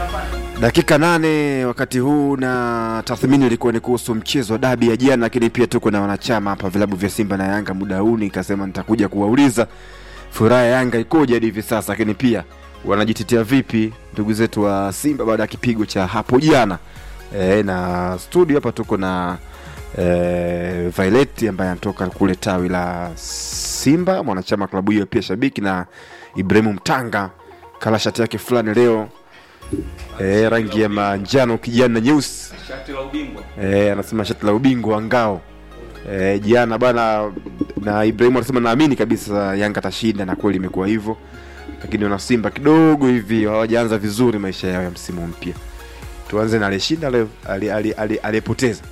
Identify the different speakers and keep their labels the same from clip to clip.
Speaker 1: Dakika nane wakati huu, na tathmini ilikuwa ni kuhusu mchezo wa dabi ya jana, lakini pia tuko na wanachama hapa vilabu vya Simba na Yanga. Muda huu nikasema nitakuja kuwauliza furaha ya Yanga ikoje hadi hivi sasa, lakini pia wanajitetea vipi ndugu zetu wa Simba baada ya kipigo cha hapo jana. E, na studio hapa tuko na e, Violet ambaye anatoka kule tawi la Simba, mwanachama klabu hiyo, pia shabiki, na Ibrahimu Mtanga kala shati yake fulani leo e, rangi ya manjano kijani na nyeusi
Speaker 2: Shati la ubingwa.
Speaker 1: e, anasema shati la ubingwa wa ngao e, jana bana, na Ibrahimu anasema naamini kabisa Yanga atashinda, na kweli imekuwa hivyo, lakini wana Simba kidogo hivi hawajaanza vizuri maisha yao ya msimu mpya. Tuanze na aliyeshinda leo, ali- ali- ali- aliyepoteza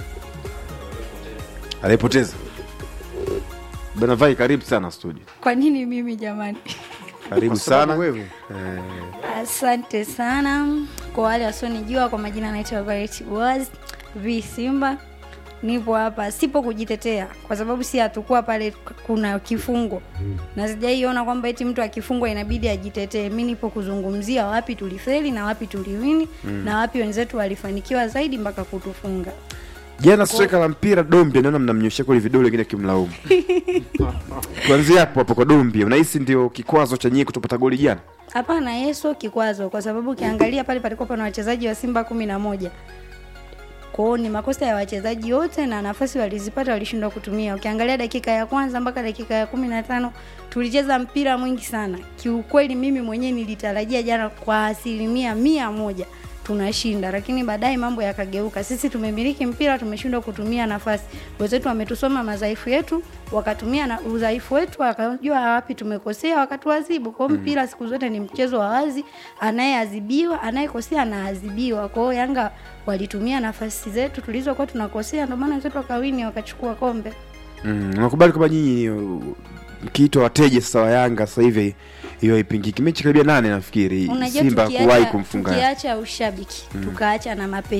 Speaker 1: aliyepoteza bana. Vai, karibu sana studio,
Speaker 3: Kwa nini mimi jamani?
Speaker 1: karibu
Speaker 4: Kwa sababu
Speaker 1: sana
Speaker 4: wewe
Speaker 1: Eh,
Speaker 3: Asante sana kwa wale wasionijua, kwa majina naitwa Violet Boaz V Simba. Nipo hapa sipo kujitetea, kwa sababu si hatukuwa pale, kuna kifungo na sijaiona kwamba eti mtu akifungwa inabidi ajitetee. Mi nipo kuzungumzia wapi tulifeli na wapi tuliwini na wapi wenzetu walifanikiwa zaidi mpaka kutufunga.
Speaker 1: jana striker la mpira Dombi, naona mnamnyoshea kule vidole, wengine kimlaumu. Tuanzie hapo hapo kwa Dombi, unahisi ndio kikwazo cha nyie kutopata goli jana?
Speaker 3: Hapana, Yesu kikwazo, kwa sababu ukiangalia pale palikuwa pana wachezaji wa Simba kumi na moja. Kwa hiyo ni makosa ya wachezaji wote na nafasi walizipata walishindwa kutumia. Ukiangalia dakika ya kwanza mpaka dakika ya kumi na tano tulicheza mpira mwingi sana. Kiukweli mimi mwenyewe nilitarajia jana kwa asilimia mia moja tunashinda, lakini baadaye mambo yakageuka. Sisi tumemiliki mpira, tumeshindwa kutumia nafasi. Wenzetu wametusoma madhaifu yetu, wakatumia na udhaifu wetu, wakajua wapi tumekosea, wakatuadhibu. Kwa hiyo mpira siku zote ni mchezo wa wazi, anayeadhibiwa, anayekosea anaadhibiwa. Kwa hiyo Yanga walitumia nafasi zetu tulizokuwa tunakosea, ndio maana wenzetu wakawini, wakachukua kombe.
Speaker 1: Mm, nakubali kwamba nyinyi uh, mkiitwa wateja sasa wa Yanga sasa hivi hiyo haipingiki. Mechi karibia nane nafikiri
Speaker 3: Unajua,
Speaker 1: Simba kuwahi
Speaker 3: tukiacha,
Speaker 1: kumfunga
Speaker 3: tukiacha ushabiki tukaacha na mapenzi